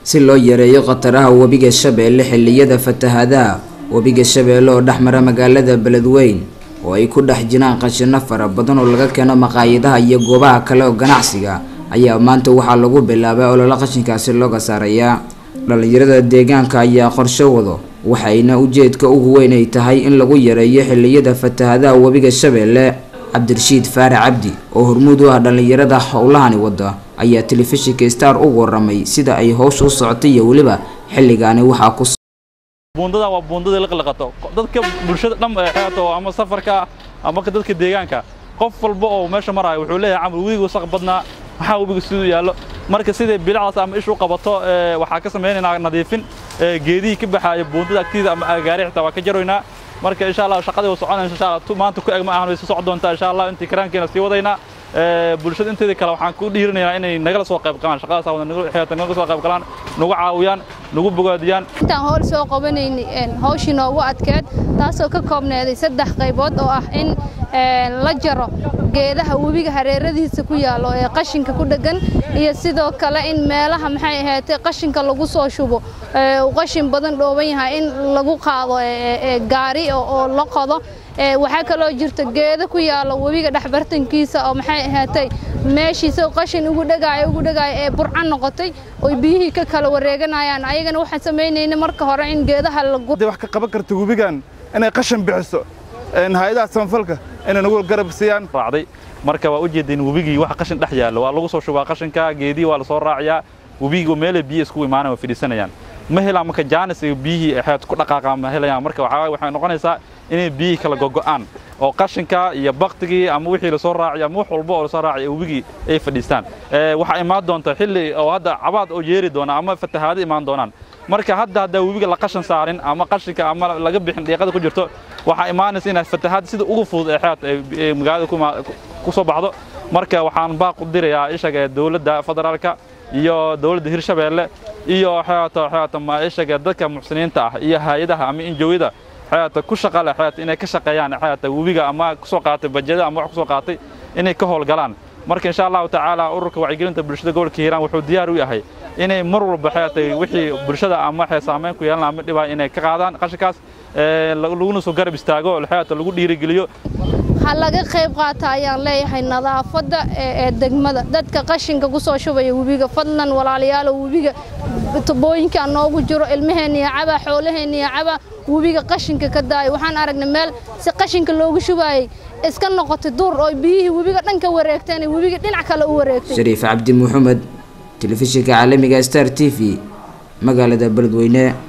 si loo yareeyo khataraha webiga shabeelle xilliyada fatahaadaha webiga shabeelle oo dhex mara magaalada beledweyn oo ay ku dhex jiraan qashino fara badan oo laga keeno maqaayadaha iyo goobaha kale oo ganacsiga ayaa maanta waxaa lagu bilaabay ololo qashinkaasi looga saarayaa dhalinyarada deegaanka ayaa qorsho wado waxayna ujeedka ugu weyn ay tahay in lagu yareeyo xilliyada fatahaadaha webiga shabeelle cabdirashiid faare cabdi oo hormuud u ah dhalinyarada howlahani wada ayaa telefishinka star ugu waramay sida ay howsha u socotay iyo weliba xilligaani waxaa ku buundada waa buundadii liqliqato dadka bulshada dham ee xeeto ama safarka ama dadka deegaanka qof walba oo meesha maraayo wuxuu leeyahay camal webiga wasaq badnaa maxaa webiga siduu yaallo marka siday bilicdaas ama ishu qabato waxaa ka samaynaynaa nadiifin geedihii ka baxaaya buundada agtiida ama agaari xitaa waa ka jaroynaa marka insha allah shaqadii waa soconaysa insha allah maanta ku eg ma ahan way soo socon doontaa insha allah intii karaankeena sii wadaynaa bulshada inteeda kale waxaan ku dhiirinayaa inay nagala soo qayb galaan shaqadaas wada naga soo qayb galaan nagu caawiyaan nagu bogaadiyaan intaan howl soo qabanayni hawshii noogu adkeed taasoo ka koobneeday saddex qaybood oo ah in la jaro geedaha webiga hareeradiisa ku yaallo ee qashinka ku dheggan iyo sidoo kale in meelaha maxay ahaatay qashinka lagu soo shubo uu qashin badan dhooban yahay in lagu qaado gaari oo la qodo waxaa kaloo jirta geedo ku yaallo webiga dhexbartankiisa oo maxay ahaatay meeshiisa qashin ugu dhegaayo ugu dhegaayo ee burcan noqotay oo biyihii ka kala wareeganayaan ayagana waxaan samaynayna marka hore in geedaha lagu wax ka qaban karta webigan inay qashin bixiso hay-adaha samafalka inay nagu garab siiyaan raacday marka waa u jeedeen webigii waxa qashin dhex yaallo waa lagu soo shubaa qashinka geedihii waa la soo raaciyaa webigii meelay biyo isku imaanay waa fidhiisanayaan ma helaan marka jaanis iyo biyihii xeed ku dhaqaaqaan ma helayaan marka waxaa waxay noqonaysaa inay biyihii kala gogo'aan oo qashinka iyo baktigii ama wixii lasoo raaciyo ama wax walba oo lasoo raaciyo webigii ay fadhiistaan waxaa imaan doonta xilli oo hadda cabaad oo yeeri doona ama fatahaado imaan doonaan marka hadda haddaa webiga la qashan saarin ama qashinka ama laga bixin dhiiqada ku jirto waxaa imaanaysa inay fatahaad sida ugu fudud ee xeed ay magaalada ku soo baxdo marka waxaan baaq u dirayaa ishaga ee dowladda federaalka iyo dowladda hirshabeelle iyo xeeto xeeto ma ishaga dadka muxsiniinta ah iyo hay-adaha ama injowida xeeta ku shaqa leh xeeta inay ka shaqeeyaan xeeta webiga ama kusoo qaatay bajada ama wax kusoo qaatay inay ka howlgalaan marka insha allahu tacaala ururka wacyigelinta bulshada gobolka hiiraan wuxuu diyaar u yahay inay mar walba xeetay wixii bulshada ama waxay saameyn ku yeelan ama dhibaa inay ka qaadaan qashinkaas laguna soo garab istaago xeeta lagu dhiirigeliyo ha laga qayb qaata ayaan leeyahay nadaafadda ee degmada dadka qashinka ku soo shubaya webiga fadlan walaalayaalo webiga tubooyinka noogu jiro ilmaheenniya caba xoolaheenniya caba webiga qashinka ka daayo waxaan aragnay meel si qashinka loogu shubaayey iska noqotay duur oo biyihii webiga dhan ka wareegteen webiga dhinac kale u wareegtay shariif cabdi maxamed telefishinka caalamiga star t v magaalada beledweyne